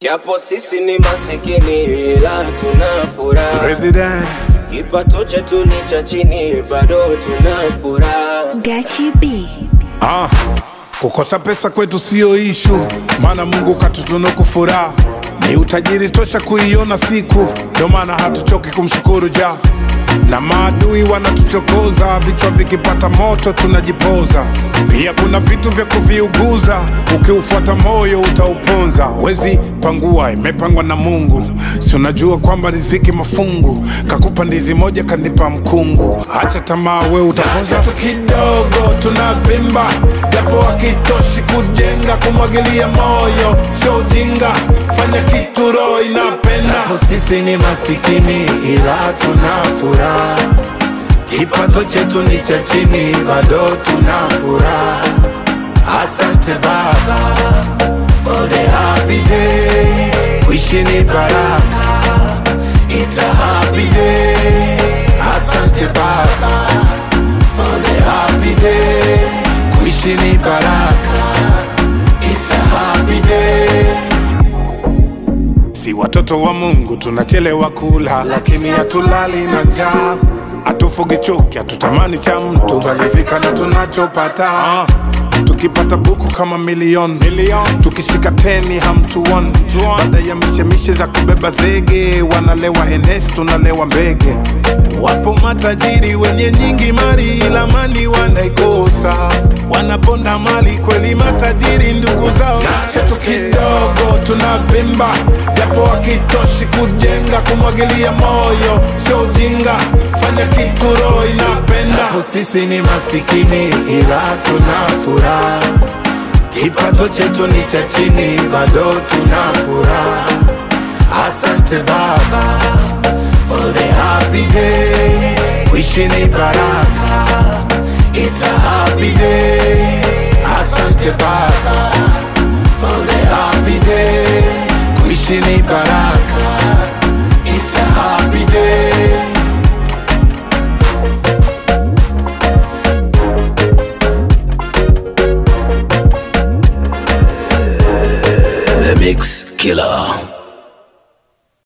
Japo sisi ni masikini ila tuna furaha, President. kipato chetu ni cha chini, bado tuna furaha. Gachi B. Ah, kukosa pesa kwetu sio ishu, maana Mungu katutunuku furaha, ni utajiri tosha kuiona siku, ndio maana hatuchoki kumshukuru ja na maadui wanatuchokoza, vichwa vikipata moto tunajipoza. Pia kuna vitu vya kuviuguza, ukiufuata moyo utauponza. Wezi pangua, imepangwa na Mungu, si unajua kwamba riziki mafungu, kakupa ndizi moja kanipa mkungu. Acha tamaa, we utapoza tu kidogo, tunavimba japo hakitoshi kujenga, kumwagilia moyo sio ujinga, fanya kitu roho inapenda. Japo sisi ni masikini ila tuna furaha, kipato chetu ni cha chini, bado tuna furaha. Asante Baba for the happy day, kuishi ni baraka, it's a happy day. Asante Baba for the happy day, kuishi ni baraka, it's a happy day. Si watoto wa Mungu tunachelewa kula, lakini hatulali na njaa. Hatufugi chuki, hatutamani cha mtu, twaridhika na tunachopata. Ah, tukipata buku kama milioni milioni, tukishika teni hamtuoni. Baada ya mishemishe za kubeba zege, wanalewa henesi, tunalewa mbege. Wapo matajiri wenye nyingi mali, ila mali wanaikosa, wanaponda mali kweli. Matajiri ndugu zao chetu kidogo tunavimba, japo hakitoshi kujenga, kumwagilia moyo sio ujinga, fanya kitu roho inapenda. Japo sisi ni masikini ila tuna furaha, kipato chetu ni cha chini, bado tuna furaha. Asante Baba for the happy day, kuishi ni baraka, it's a happy day. Asante Baba for the happy day, kuishi ni baraka,